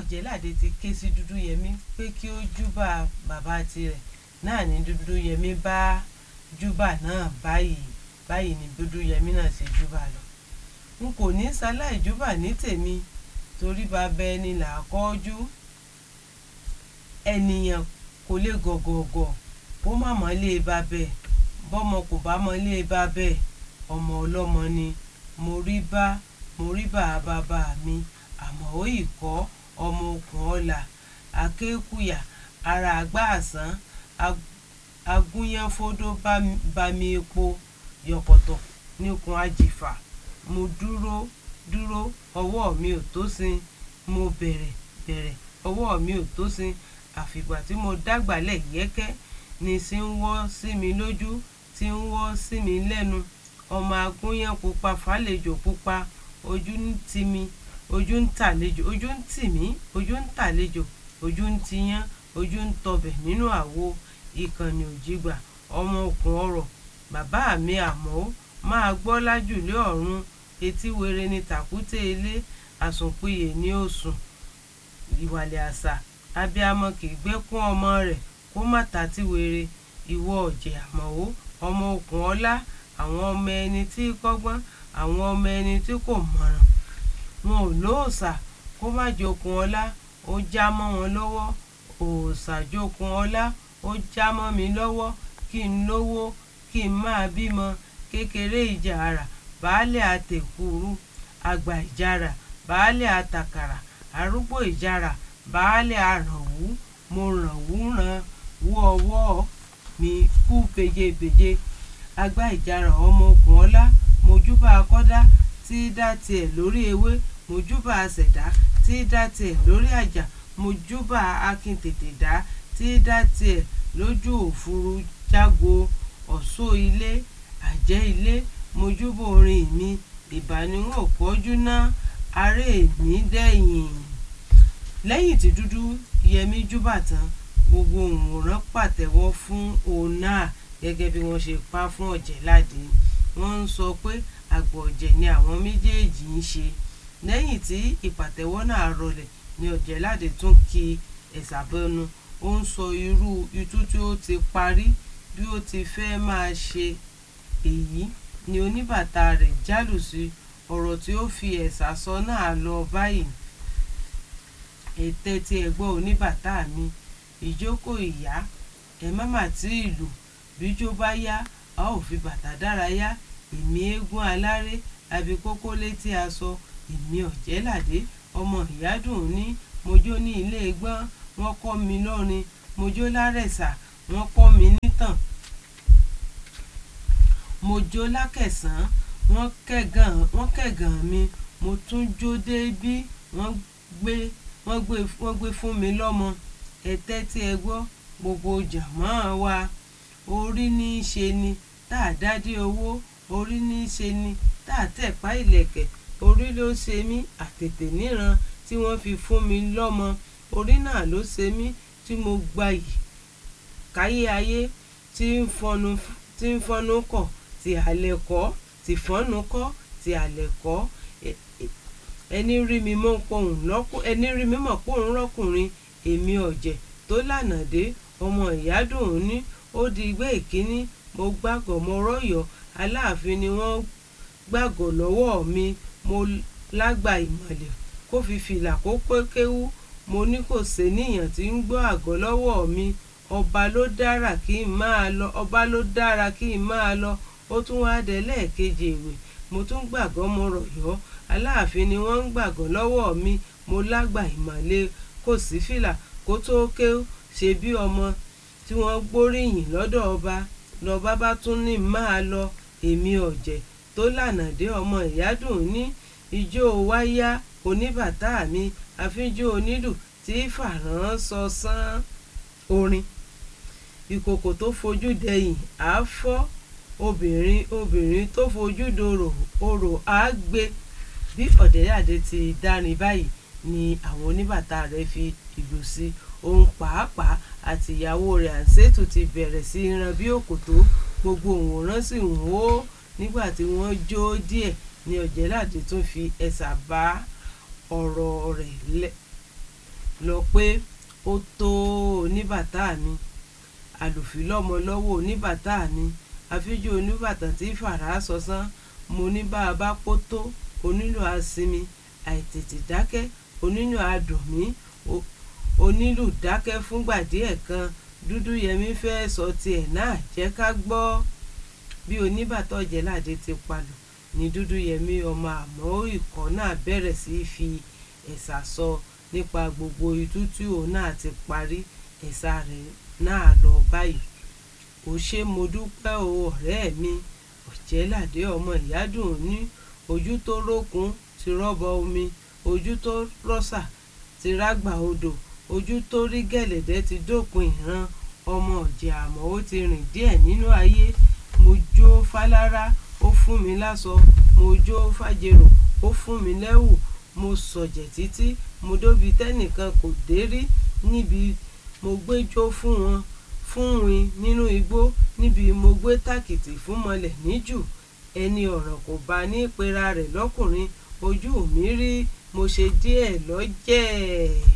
ọ̀jẹ̀ládé ti ké sí dúdúyẹmí pé kí ó júbà bàbá tirẹ̀ náà ní dúdúyẹmí bá júbà náà báyìí báyìí ni dúdúyẹmí náà ṣe júbà lọ n kò ní ṣaláì júbà ní tèmi torí bàbá ẹni là á kọ́jú ènìyàn kò lè gọ̀gọ̀gọ̀ bó má mọ́ lé ba bẹ́ẹ̀ bọ́mọ kò bá mọ́ lé ba bẹ́ẹ̀ ọmọ ọlọ́mọ ni mo rí bá mo rí bá bàbá mi àmọ́ ó yìí kọ́ ọmọ okùn ọ̀la akékùyà ara àgbà àsán agúnyánfódó bá mi epo yọ̀pọ̀tọ̀ níkun àjìfà mo dúró dúró ọwọ́ mi ò tó sin mo bẹ̀rẹ̀ bẹ̀rẹ̀ ọwọ́ mi ò tó sin àfìgbà tí mo dágbàlẹ̀ yẹ́kẹ́ ni sí ń wọ́ sí mi lójú tí ń wọ́ sí mi lẹ́nu ọmọ agúnyán pupa fàlejò pupa ojú ń tì mí ojú ń tàlejò ojú ń tì mí ojú ń tàlejò ojú ń tiyán ojú ń tọbẹ̀ nínú àwo ìkànnì òjìgbà ọmọ okùn ọ̀rọ̀ bàbá mi àmọ́ máa gbọ́ lájùlé ọ̀run etí were ni tàkúté ilé àsùnpìyè ní òsùn ìwàlẹ̀ àṣà abiyamọ kì í gbẹ́kún ọmọ rẹ̀ kó má tàtí were ìwọ ọ̀jẹ̀ àmọ́wó ọmọ okùn ọlá àwọn ọmọ ẹni tí kọ́gbọ́n àwọn ọmọ ẹni tí kò mọ̀ràn wọn ò lóòṣà kó má jokun ọlá ó já mọ́ wọn lọ́wọ́ òòṣà jokun ọlá ó já mọ́ mi lọ́wọ́ kí n lówó kí n máa bímọ kékeré ìjàrà baálẹ̀ àtẹ̀kùrú àgbà ìjàrà baálẹ̀ àtàkàrà arúgbó ìjàrà baálẹ̀ àrànwú mo rànwú ràn wú ọwọ́ mi kú bejebeje agbá ìjàrà ọmọ okùn ọlá mojúbà akọ́dá tí dá tiẹ̀ lórí ewé mojúbà àṣẹ̀dá tí dá tiẹ̀ lórí àjà mojúbà akíntètè dá tí dá tiẹ̀ lójú òfuru jágo ọ̀ṣọ́ ilé àjẹ́ ilé mojúbà orin mi ìbániwọ̀n òpọ́jú ná aré mi dẹ́yìn lẹ́yìn tí dúdú yẹmí júbà tán gbogbo òǹwòrán pàtẹ́wọ́ fún òun náà gẹ́gẹ́ bí wọ́n ṣe pa fún ọ̀jẹ̀ládé wọ́n ń sọ pé àgbọ̀ ọ̀jẹ̀ ni àwọn méjèèjì ń ṣe lẹ́yìn tí ìpàtẹ́wọ́ náà rọlẹ̀ ni ọ̀jẹ̀ládé tún ki ẹ̀sàbẹ́nu ó ń sọ irú itú tí ó ti parí bí ó ti fẹ́ máa ṣe èyí ni oníbàtà rẹ̀ jálù sí ọ̀rọ̀ tí ó fi ẹ̀sà sọ náà lọ báyìí ètè tí ẹ gbọ́ oníbàtà mi ìjókòó ìyá ẹ má mà tí ìlú bíjó bá yá a ó fi bàtà dárayá èmi eégún aláré abikókó létí aṣọ èmi ọ̀jẹ̀ládé ọmọ ìyádùn ní mojó ní ilé gbọ́n wọ́n kọ́ mi lọ́rin mojó lárẹ̀sà wọ́n kọ́ mi nítàn mojó lákẹ̀sán wọ́n kẹ̀gàn wọ́n kẹ̀gàn mi mo tún jó débí wọ́n gbé wọ́n gbé wọ́n gbé fún mi lọ́mọ ẹ tẹ́tí ẹ gbọ́ gbogbo jàmọ́ wa orí ní í ṣe ni tá a dádé owó orí ní í ṣe ni tá a tẹ̀pá ìlẹ̀kẹ̀ orí ló ṣe mí àtètè níran tí wọ́n fi fún mi lọ́mọ orí náà ló ṣe mí tí mo gbayì káyé ayé tí ń fọnu tí ń fọnu kọ̀ tí àlẹ́ kọ́ tí fọ́nu kọ́ tí àlẹ́ kọ́ ẹni rí mi mọ́ pohùn lọ́kùn ẹni rí mi mọ̀ pohùn rọ́kùnrin èmi ọ̀jẹ̀ tó lànà dé ọmọ ìyádùn ní ó di igbá ìkíní mo gbàgọ̀ mo rọ́yọ̀ aláàfin ni wọ́n gbàgọ̀ lọ́wọ́ mi mo lágbà ìmọ̀lẹ̀ kó fi fìlà kó pé kéwú mo ní kò séníyàn tí ń gbọ́ àgọ́ lọ́wọ́ mi ọba ló dára kí n máa lọ ọba ló dára kí n máa lọ ó tún wá dé lẹ́ẹ̀kejì ìwé mo tún gbàgọ́ mo rọ̀yọ́ aláàfin ni wọ́n ń gbàgọ́ lọ́wọ́ mi mo lágbà ìmọ̀lẹ̀ kò sí fìlà kó tó ké ṣe bí ọmọ tí wọ́n gbóríyìn lọ́dọ̀ ọba lọ́ba bá tún ní máa lọ èmi ọ̀jẹ̀ tó lànà dé ọmọ ìyádùn ní ijó wáyá oníbàtà mi àfijó onílù tí fàrán sọ sán orin ìkòkò tó fojú dẹyìn á fọ́ obìnrin obìnrin tó fojú dorò orò á gbé bí ọ̀dẹ́yàdé ti dárin báyìí ni àwọn oníbàtà rẹ̀ fi ìlú sí òun pàápàá àti ìyàwó rẹ̀ àǹsẹ́tù ti bẹ̀rẹ̀ sí í ran bí òkòtó gbogbo òǹwòrán sì ń wó nígbà tí wọ́n jó díẹ̀ ni ọ̀jẹ̀ládé tún fi ẹ̀sà bá ọ̀rọ̀ rẹ̀ lẹ̀ lọ pé ó tó oníbàtà mi àlùfí lọ́mọ lọ́wọ́ oníbàtà mi àfíjú oníbàtà tí fàrà sọsán mo ní bá a bá pó tó onílù àsinmi àìtètè dákẹ́ onílù àdùn mí onílù dákẹ́ fúngbà díẹ̀ kan dúdú yẹmí fẹ́ sọ tiẹ̀ náà jẹ́ ká gbọ́ bí oníbàtà ọ̀jẹ̀láde ti palù ní dúdú yẹmí ọmọ àmọ́ ìkọ́ náà bẹ̀rẹ̀ sí í fi ẹ̀sà sọ nípa gbogbo itú tí òun náà ti parí ẹ̀sà rẹ̀ náà lọ báyìí ò ṣe mo dúpẹ́ o ọ̀rẹ́ mi ọ̀jẹ̀láde ọmọ ìyádùn ní ojú tó rókun ti rọ́bọ omi ojú tó rọ́ṣà ti rágbà odò ojú tó rí gẹ̀lẹ̀dẹ́ ti dópin ìran ọmọ ọ̀jẹ̀ àmọ́ ó ti rìn díẹ̀ nínú ayé mo jó fálára ó fún mi láṣọ mo jó fàjèrò ó fún mi lẹ́wù mo sọ̀jẹ̀ títí mo dóbi tẹ́nìkan kò dé rí níbi mo gbéjó fún wọn fún win nínú igbó níbi mo gbé tàkìtì fún mọlẹ̀ níjù ẹni ọ̀ràn kò bá ní pera rẹ̀ lọ́kùnrin ojú mi rí mo ṣe díẹ̀ lọ́jẹ̀